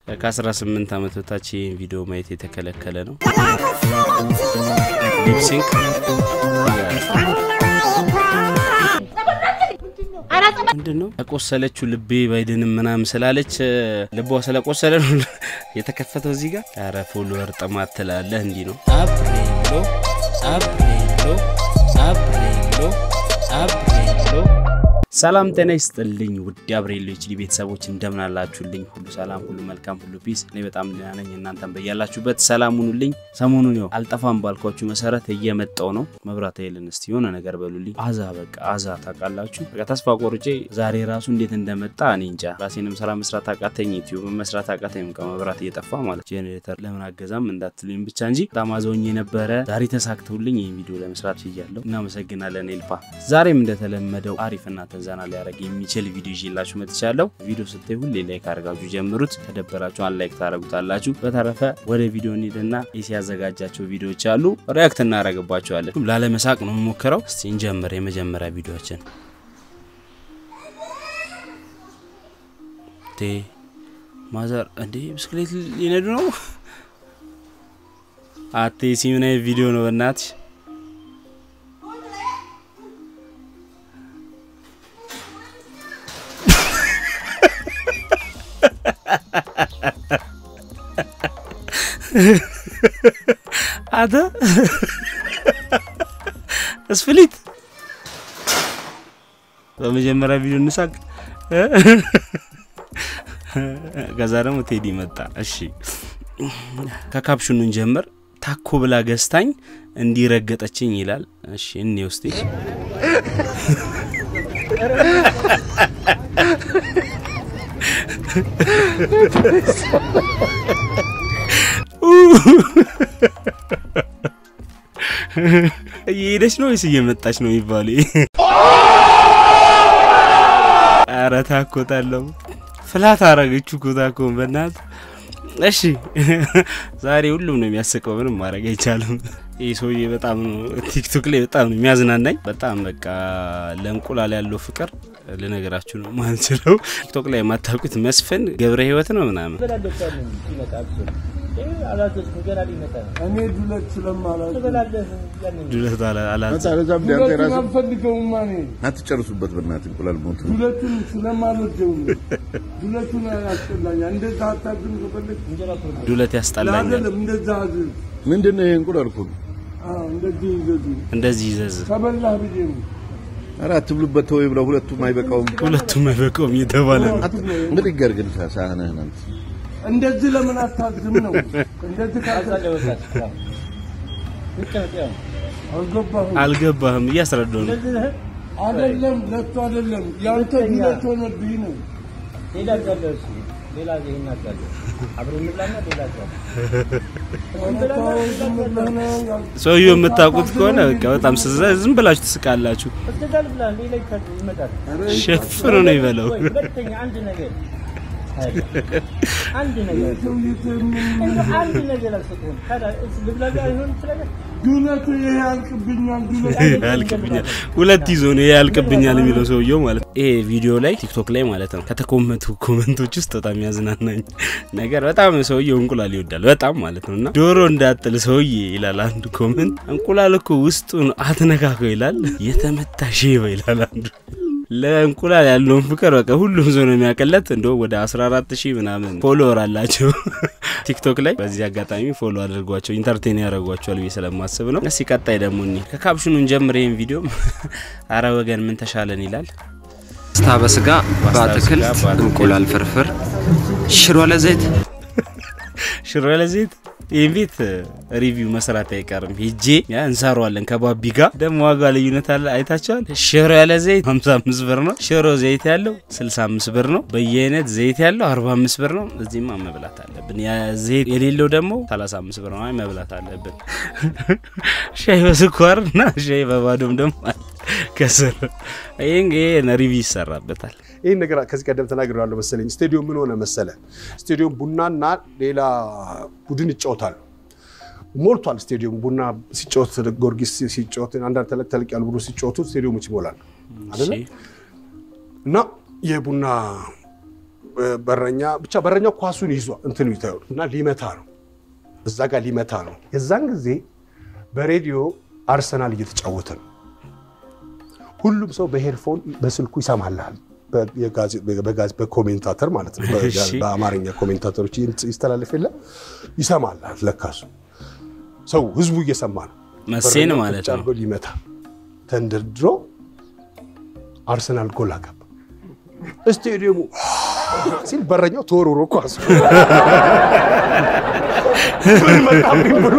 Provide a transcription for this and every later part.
ከ18 ዓመት በታች ይህን ቪዲዮ ማየት የተከለከለ ነው። ሊፕሲንክ ምንድን ነው ያቆሰለችው? ልቤ ባይድንም ምናምን ስላለች ልቧ ስለቆሰለ ነው የተከፈተው እዚህ ጋር። ኧረ ፎሎወር ጥማት ትላለህ። እንዲህ ነው አብሬሎ አብሬሎ አብሬሎ አብሬሎ ሰላም ጤና ይስጥልኝ ውድ አብሬሎ ኤችዲ ቤተሰቦች እንደምን አላችሁልኝ? ሁሉ ሰላም፣ ሁሉ መልካም፣ ሁሉ ፒስ። እኔ በጣም ደህና ነኝ። እናንተም በያላችሁበት ሰላም ሁኑልኝ። ሰሞኑን ያው አልጠፋም ባልኳችሁ መሰረት እየመጣው ነው። መብራት ኃይልን እስቲ የሆነ ነገር በሉልኝ። አዛ በቃ አዛ ታውቃላችሁ። በቃ ተስፋ ቆርጬ ዛሬ ራሱ እንዴት እንደመጣ እኔ እንጃ። ራሴንም ስራ መስራት አቃተኝ፣ ዩቲዩብ መስራት አቃተኝ። ከመብራት እየጠፋ ማለት ጄኔሬተር ለምን አገዛም እንዳትሉኝ ብቻ እንጂ በጣም አዘውኝ የነበረ ዛሬ ተሳክተውልኝ ይህን ቪዲዮ ለመስራት ችያለሁ። እናመሰግናለን ኤልፓ። ዛሬም እንደተለመደው አሪፍና ዘና ሊያደርግ የሚችል ቪዲዮ ይዤላችሁ መጥቻለሁ። ቪዲዮ ስታይ ሁሌ ላይክ አድርጋችሁ ጀምሩት። ከደበራችሁ አንድ ላይክ ታደርጉታላችሁ። በተረፈ ወደ ቪዲዮ እንሂድና ኤሲ ያዘጋጃቸው ቪዲዮዎች አሉ፣ ሪያክት እናደርግባቸዋለን። ላለመሳቅ ነው የምሞክረው። እስቲ እንጀምር። የመጀመሪያ ቪዲዮችን ማዘር እንዴ ብስክሌት ሊነዱ ነው። አቴ ሲምና ቪዲዮ ነው በእናትሽ አተ እስፍሊት በመጀመሪያ ቪዲዮ እንሳቅ፣ ከዛ ደግሞ ቴዲ መጣ። እሺ ከካፕሽኑን ጀምር። ታኮ ብላ ገዝታኝ እንዲረገጠችኝ ይላል። እሺ እኔ ውስጤ እየሄደች ነው ወይስ እየመጣች ነው የሚባሉ? ኧረ ታኮታለሁ ፍላት አረገችው እኮ ታኮን በእናት እሺ ዛሬ ሁሉም ነው የሚያስቀው። ምንም ማድረግ አይቻልም። ይህ ሰውዬ በጣም ነው ቲክቶክ ላይ በጣም ነው የሚያዝናናኝ። በጣም በቃ ለእንቁላል ያለው ፍቅር ልነገራችሁ ነው ማንችለው። ቲክቶክ ላይ የማታውቁት መስፍን ገብረ ህይወት ነው ምናምን እኔ ዱለት ስለማላውቅ ዱለት አላዝ ዱለቱን አልፈልገውም። እኔ አትጨርሱበት በእናትህ እንቁላል ሞቱ። ዱለቱን ስለማልወደው ነው። ዱለቱን ያስጠላኛል። እንደዛ አታድርም ከፈለግ ዱለት ያስጠላኛል። አይደለም እንደዛ አድርግ። ምንድን ነው ይሄ እንቁላል እኮ ነው። አዎ፣ እንደዚህ ይዘዙ እንደዚህ ይዘዝ ከበላህ ብዬ ነው። ኧረ አትብሉበት ተወው ብለው ሁለቱም አይበቃውም። ሁለቱም አይበቃውም እየተባለ ነው። ምን ይገር ግን ሳህነህን አንተ እንደዚህ ለምን አታዝም ነው? እንደዚህ ካዘ አልገባህም። አልገባህም እያስረዳው ነው። አይደለም ለቱ አይደለም ያንተ ዱለት ሆነብኝ ነው። አንተ ዝም ብለህ ነው ያል- ሰውየው የምታውቁት ከሆነ በቃ በጣም ስዛ ዝም ብላችሁ ትስቃላችሁ። ሸፍኖ ነው ይበለው። ዱለቱ ይሄ ያልቅብኛል። ዱለት ያልቅብኛል ሁለት ይዞ ነው ያልቅብኛል የሚለው ሰውየው ማለት ነው። ይሄ ቪዲዮ ላይ ቲክቶክ ላይ ማለት ነው ከተኮመቱ ኮመንቶች ውስጥ በጣም ያዝናናኝ ነገር በጣም ሰውየው እንቁላል ይወዳል በጣም ማለት ነው። እና ዶሮ እንዳጥል ሰውዬ ይላል አንዱ ኮመንት። እንቁላል እኮ ውስጡን አትነካከው ይላል። የተመታ ሼባ ይላል አንዱ። ለእንቁላል ያለውን ፍቅር በቃ ሁሉም ሰው ነው የሚያቀለት። እንደውም ወደ 14 ሺህ ምናምን ፎሎወር አላቸው ቲክቶክ ላይ። በዚህ አጋጣሚ ፎሎ አድርጓቸው ኢንተርቴን ያደርጓቸዋል ብዬ ስለማስብ ነው። እስኪ ቀጣይ ደግሞ እኒ ከካፕሽኑን ጀምር ይህን ቪዲዮ አረ ወገን ምን ተሻለን ይላል። ፓስታ በስጋ በአትክልት በአትክልት፣ እንቁላል ፍርፍር ሽሮ ለዘይት ሽሮ ለዘይት ይህን ቤት ሪቪው መስራት አይቀርም። ሄጄ ያ እንሰራዋለን ከባቢ ጋር። ደግሞ ዋጋ ልዩነት አለ አይታቸዋል። ሽሮ ያለ ዘይት 55 ብር ነው። ሽሮ ዘይት ያለው 65 ብር ነው። በየአይነት ዘይት ያለው 45 ብር ነው። እዚህማ መብላት አለብን። ያ ዘይት የሌለው ደግሞ 35 ብር ነው። አይ መብላት አለብን። ሻይ በስኳር እና ሻይ በባዶም ደግሞ አለ ከስር። ይህን ይህን ሪቪው ይሰራበታል። ይህን ነገር ከዚህ ቀደም ተናግሬያለሁ መሰለኝ። ስቴዲዮም ምን ሆነ መሰለ፣ ስቴዲዮም ቡናና ሌላ ቡድን ይጫወታሉ። ሞልቷል ስቴዲዮም። ቡና ሲጫወት፣ ጊዮርጊስ ሲጫወት፣ አንዳንድ ተለቅ ተለቅ ያሉ ቡድኖች ሲጫወቱ ስቴዲዮሞች ይሞላል አይደለ? እሺ። እና የቡና በረኛ ብቻ በረኛው ኳሱን ይዟ እንትኑ ይታዩ እና ሊመታ ነው እዛ ጋር ሊመታ ነው። የዛን ጊዜ በሬዲዮ አርሰናል እየተጫወተ ነው። ሁሉም ሰው በሄድፎን በስልኩ ይሰማልሃል። በጋዝ በኮሜንታተር ማለት ነው። እሺ። በአማርኛ ኮሜንታተሮች ይስተላለፍ የለ ይሰማልሃል። ለካሱ ሰው ህዝቡ እየሰማ ነው። መሴን በረኛው ማለት ቁጭ ነው። አድርጎ ሊመታ ተንደርድሮ አርሰናል ጎል አገባ። ስቴዲየሙ ሲል በረኛው ተወርውሮ ኳሱ ምን መጣብኝ ብሎ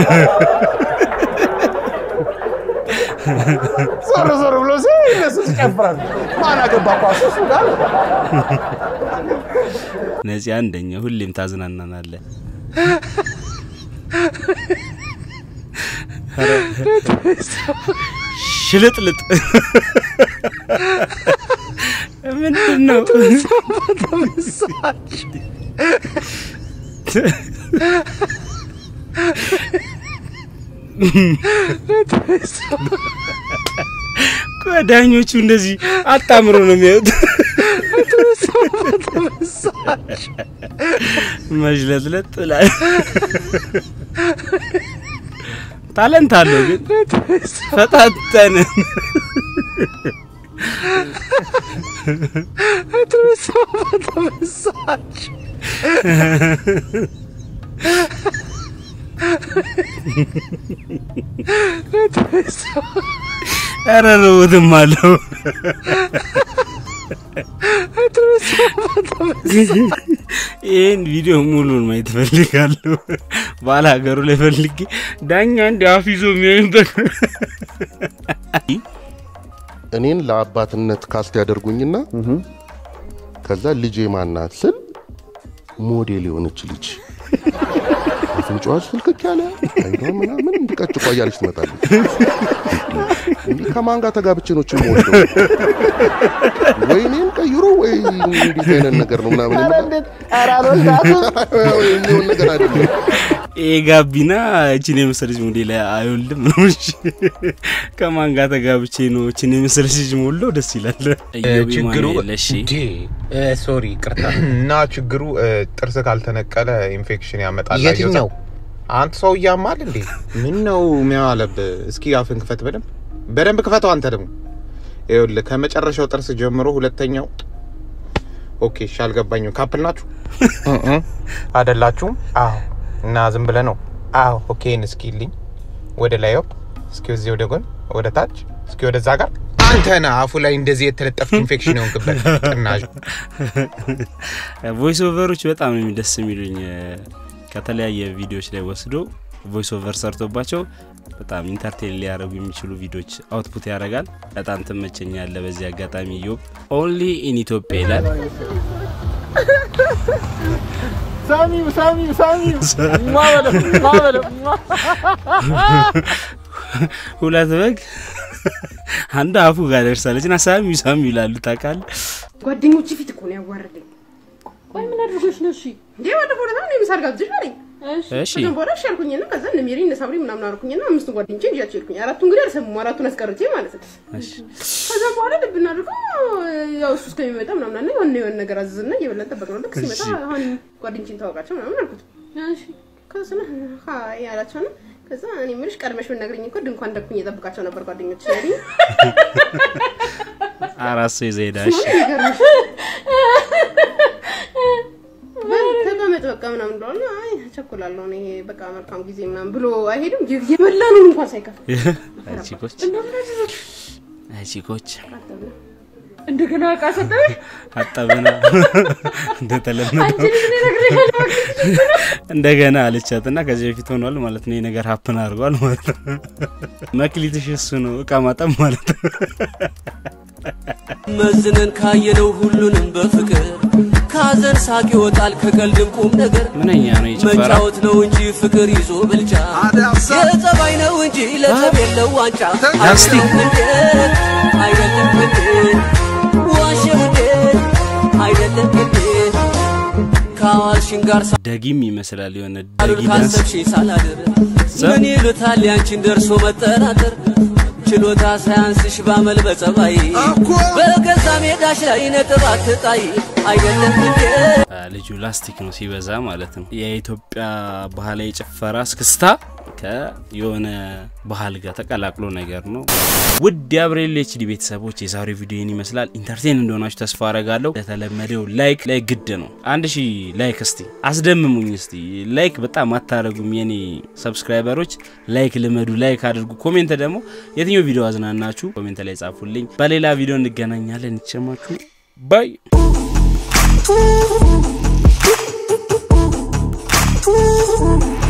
ዞር ዞር ብሎ ሲል እነሱ ይጨፍራል። ማን አገባ ኳሱ እሱ ጋር ነፂ አንደኛ፣ ሁሌም ታዝናናናለ። ሽልጥልጥ ምንድን ነው? ዳኞቹ እንደዚህ አጣምሮ ነው የሚያዩት። መዥለጥለጥ ላይ ታለንት አለው ግን ፈጣጠን ኧረ ርውትም አለው ይህን ቪዲዮ ሙሉን ማየት እፈልጋለሁ። ባለ ሀገሩ ላይ ፈልጌ ዳኛ እንዲ አፍ ይዞ የሚያዩበት እኔን ለአባትነት ካስት ያደርጉኝና ከዛ ልጄ ማናት ስል ሞዴል የሆነች ልጅ አፍንጫዋ ስልክክ ያለ አይኗ ምናምን እንዲቀጭቋ እያለች ትመጣለች። እንዲህ ከማን ጋር ተጋብቼ ነው ችም ወደው ወይ እኔን ቀይሮ ወይ እንዴት አይነት ነገር ነው ምናምን የምለው የሚሆን ነገር አይደለም። ይሄ ጋቢና እችን የመሰለች ሞዴል አይወልድም ነው። እሺ ከማን ጋር ተጋብቼ ነው እችን የመሰለች ልጅ ሞላው? ደስ ይላል። ችግሩ ለሺ ሶሪ ቅርታ እና ችግሩ እ፣ ጥርስ ካልተነቀለ ኢንፌክሽን ያመጣል። የትኛው? አንተ ሰው እያማል እንዴ? ምን ነው የሚያለብህ? እስኪ አፍን ክፈት፣ በደንብ በደንብ ክፈተው። አንተ ደግሞ ይኸውልህ ከመጨረሻው ጥርስ ጀምሮ ሁለተኛው። ኦኬ እሺ፣ አልገባኝም። ካፕል ናችሁ አይደላችሁም? አዎ። እና ዝም ብለህ ነው? አዎ። ኦኬ እስኪ ልኝ ወደ ላይ ሆፕ፣ እስኪ ወዚህ ወደ ጎን፣ ወደ ታች፣ እስኪ ወደዛ ጋር አንተ ነህ አፉ ላይ እንደዚህ የተለጠፍክ ኢንፌክሽን የሆንክበት ጥናሽ ቮይስ ኦቨሮች በጣም ነው ደስ የሚሉኝ። ከተለያየ ቪዲዮዎች ላይ ወስዶ ቮይስ ኦቨር ሰርቶባቸው በጣም ኢንተርቴን ሊያደርጉ የሚችሉ ቪዲዮዎች አውትፑት ያደርጋል። በጣም ትመቸኛለ። በዚህ አጋጣሚ ዮብ ኦንሊ ኢን ኢትዮጵያ ይላል። ሳሚው ሳሚው ሳሚው ማበለ ማበለ ሁለት በግ አንዱ አፉ ጋር ደርሳለች እና ሳሚው ሳሚው ይላሉ። ታውቃለህ? ጓደኞች ፊት እኮ ነው ያዋረደኝ። ቆይ ምን አድርጎሽ ነው? እሺ እንዴ ባለፈው ዕለት ነው ምሳር ጋብዝሽ አለኝ። እሺ እሺ ከዛም በኋላ እሺ አልኩኝና ከዛ እነ ሜሪ እነ ሳምሪ ምናምን አልኩኝና አምስቱ ጓደኞቼ ይዣቸው ሄድኩኝ። አራቱ እንግዲህ አልሰሙም፣ አራቱን አስቀርቼ ማለት ነው። እሺ ከዛም በኋላ ልብ እናድርገው ያው እሱ እስከሚመጣ ምናምን አለ የሆነ የሆነ ነገር አዘዝና እየበላን ጠበቅነው። ልክ ሲመጣ እሺ። አሁን ጓደኞቼን ታወቃቸው ምናምን አልኩት። እሺ ከዛ ስለ ሀይ አላቸው ነው። ከዛ እኔ የምልሽ ቀድመሽ ብትነግሪኝ እኮ ድንኳን ደኩኝ እየጠብቃቸው ነበር ጓደኞች ያለኝ አራት ሰው ይዘህ ሄዳ። እሺ ይገርምሽ ተቀመጥ በቃ ምናምን ብለዋል። አይ እቸኩላለሁ እኔ በቃ መልካም ጊዜ ምናምን ብሎ አይሄድም። የበላነውን እንኳን ሳይከፍል አይ ቺኮች፣ አይ ቺኮች እንደገና እቃ ሰጠሽ? አጠበና እንደተለመደው እንደገና አለቻትና ከዚህ በፊት ሆኗል ማለት ነው። ይህ ነገር ሀፕን አድርጓል ማለት ነው። መክሊትሽ እሱ ነው እቃ ማጠብ ማለት ነው። መዝነን ካየነው ሁሉንም በፍቅር ካዘን ሳቅ ይወጣል ከቀልድም ቁም ነገር ምንኛ ነው የጭፈራ መጫወት ነው እንጂ ፍቅር ይዞ ብልጫ የጸባይ ነው እንጂ ለጸብ የለው ዋንጫ ላስቲክ። አይደለም እንዴ አይደለም እንዴ ዋሸው እንዴ አይደለም እንዴ ከአዋልሽን ጋር ደጊም ይመስላል የሆነ ሳሉን ደጊ ዳንስ ካሰብሽኝ ሳላድር ምን ይሉታል ያንቺን ደርሶ መጠራጠር ችሎታ ሳያንስሽ ባመል በጸባይ በገዛ ሜዳሽ ላይ ነጥብ አትጣይ አይደለም እንዴ አ፣ ልጁ ላስቲክ ነው ሲበዛ ማለት ነው። የኢትዮጵያ ባህላዊ ጭፈራ እስክስታ ከየሆነ ባህል ጋር ተቀላቅሎ ነገር ነው። ውድ የአብሬል ኤችዲ ቤተሰቦች የዛሬው ቪዲዮን ይመስላል። ኢንተርቴን እንደሆናችሁ ተስፋ አረጋለሁ። ለተለመደው ላይክ ላይ ግድ ነው። አንድ ሺህ ላይክ እስቲ አስደምሙኝ። እስቲ ላይክ በጣም አታረጉም የኔ ሰብስክራይበሮች። ላይክ ልመዱ፣ ላይክ አድርጉ። ኮሜንት ደግሞ የትኛው ቪዲዮ አዝናናችሁ ኮሜንት ላይ ጻፉልኝ። በሌላ ቪዲዮ እንገናኛለን። ይቸማችሁ ባይ Ooh.